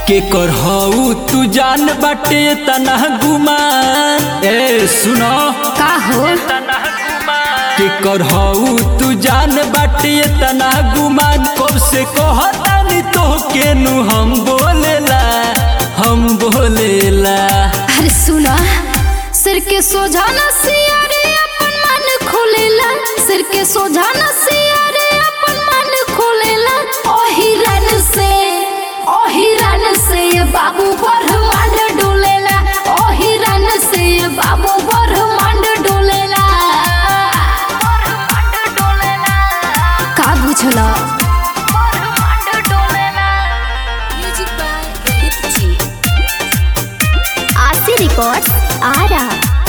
के कर हऊ तू जान बाटे तना गुमान ए सुनो का हो के कर हऊ तू जान बाटे तना गुमान कब से कहतानी तो के नु हम बोलेला हम बोलेला अरे सुना सिर के सोझा न सियारे अपन मन खोलेला सिर के सोझा न सियारे अपन मन खोलेला ओही रन से ओही रन से ये बाबू ब्रह्मांड डोलेला ओही रन से ये बाबू ब्रह्मांड डोलेला ब्रह्मांड डोलेला का बुझला ब्रह्मांड डोलेला म्यूजिक बाय रोहित जी आरसी रिकॉर्ड्स आरा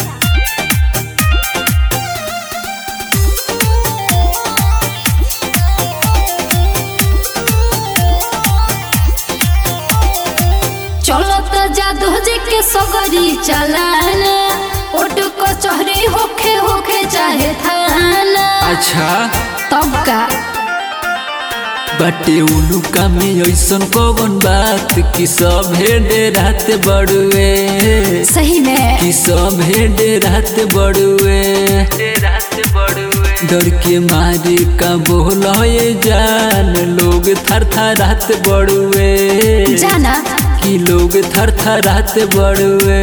चलत जादू जी के सगरी चलान ओट कचहरी होखे होखे चाहे थाना अच्छा तब का बाटे उलुका में ऐसन कौन बात कि सब हेडे रात बड़ुए सही में कि सब हेडे रात बड़ुए डर के मारे का बोला ये जान लोग थर थर रात बड़ुए जाना कि लोग थर थर रात बड़ुए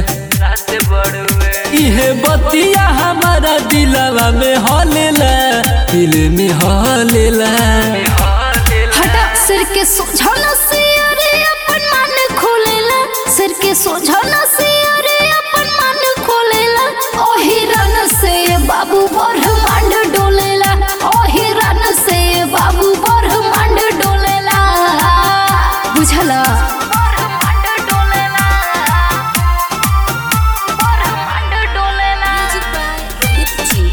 इहे बतिया हमारा दिलवा में हलेला दिल में हलेला हटा सिर के सोझा न सियारे अपन मन खोलेला सिर के सोझा न सियारे अपन मन खोलेला ओही रन से बाबू ब्रह्मांड डोलेला ओही रन से बाबू ब्रह्मांड डोलेला बुझला ब्रह्मांड डोलेला ब्रह्मांड डोलेला म्यूजिक बाय रोहित जी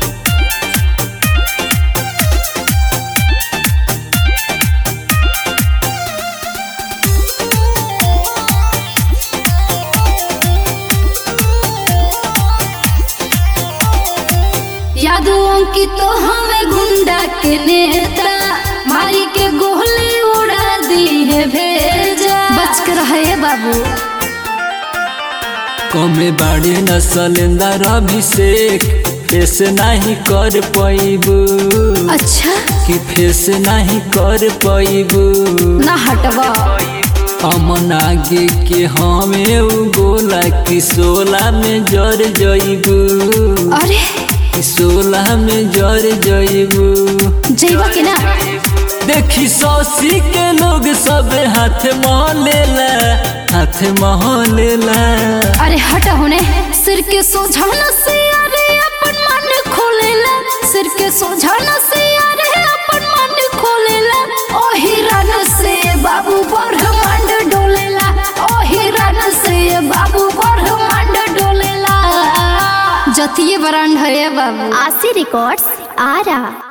यादों की तो हमें गुंडा के नेता मारी के गोली उड़ा दी है भेजा बच कर रहे बाबू कमे बाड़े नसलेंदर अभिषेक फेस नहीं कर पैबू अच्छा कि फेस नहीं कर पैबू ना हटवा अमन आगे के हमें उ गोला कि सोला में जर जइबू अरे कि सोला में जर जइबू जैवा के ना देखी सौसी के लोग सब हाथ महलेला हाथ महलेला अरे हटा होने सिर के सोझा न से अरे अपन मन खोलेला सिर के सोझा न से अरे अपन मन खोलेला ओही रन से बाबू ब्रह्मांड डोलेला ओही रन से बाबू ब्रह्मांड डोलेला जतिये ब्रांड है बाबू आरसी रिकॉर्ड्स आरा